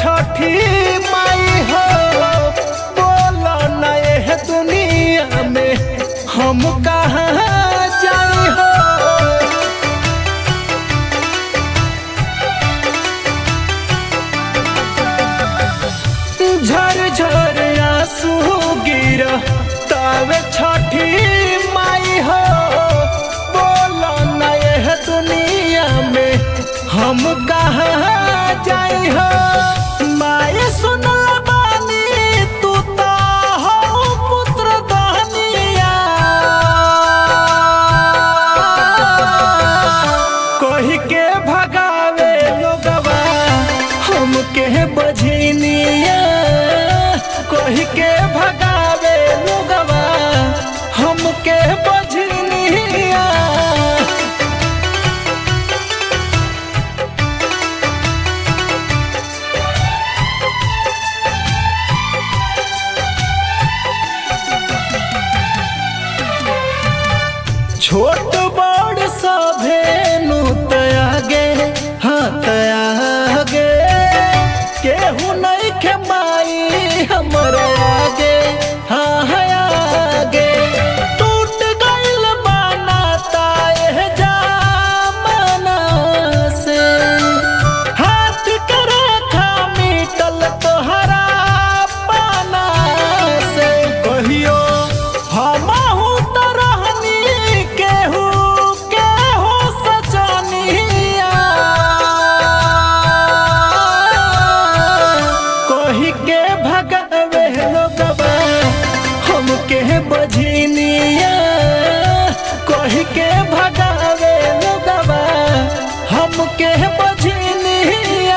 छठी माई हो बोलो न एह दुनिया में हम कहाँ जाई हो झर झर आंसू गिर तवे छठी माई हो बोलो न एह दुनिया में हम कहाँ जाई हो माए सुनल बानी तू तो हो पुत्र दहनिया कही के भगावे लोगवा हमके बझनिया कही के भगावे लोगवा हमके बझनिया छोट बड़ सभे नु तयागे हाँ तयागे केहू नहीं के माई हमर आगे हाँ है आगे टूट गइल बाना ताए जामना से हाथ के रेखा मिटल तोहरा पाना से कहियो हमहू त रहनी केहू केहू सजनिया कही के भगवे लोगवा हमके बझनिया कही के भगावे लोगवा हमके बझनिया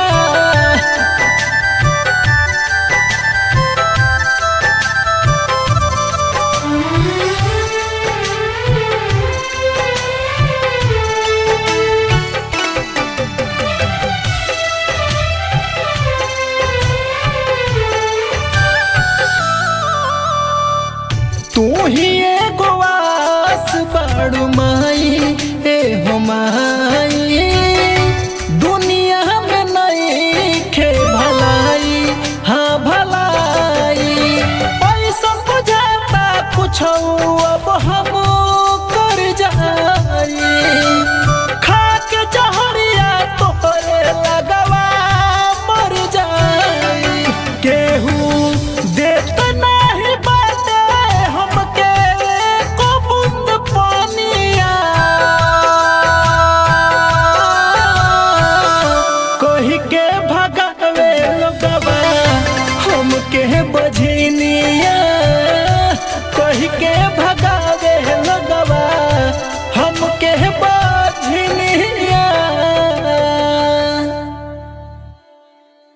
तू ही एगो आस बड़ माई ए हो माई दुनिया में नहीं खे भलाई हाँ भलाई पैसा बुझाता कुछ अब हम कर जाई खा के जहरिया तोहरे लगवा मर जाई केहू देत नाही बाटे हमके को बूंद पानिया कही के भगावे लोगवा हमके बझनिया कही के भग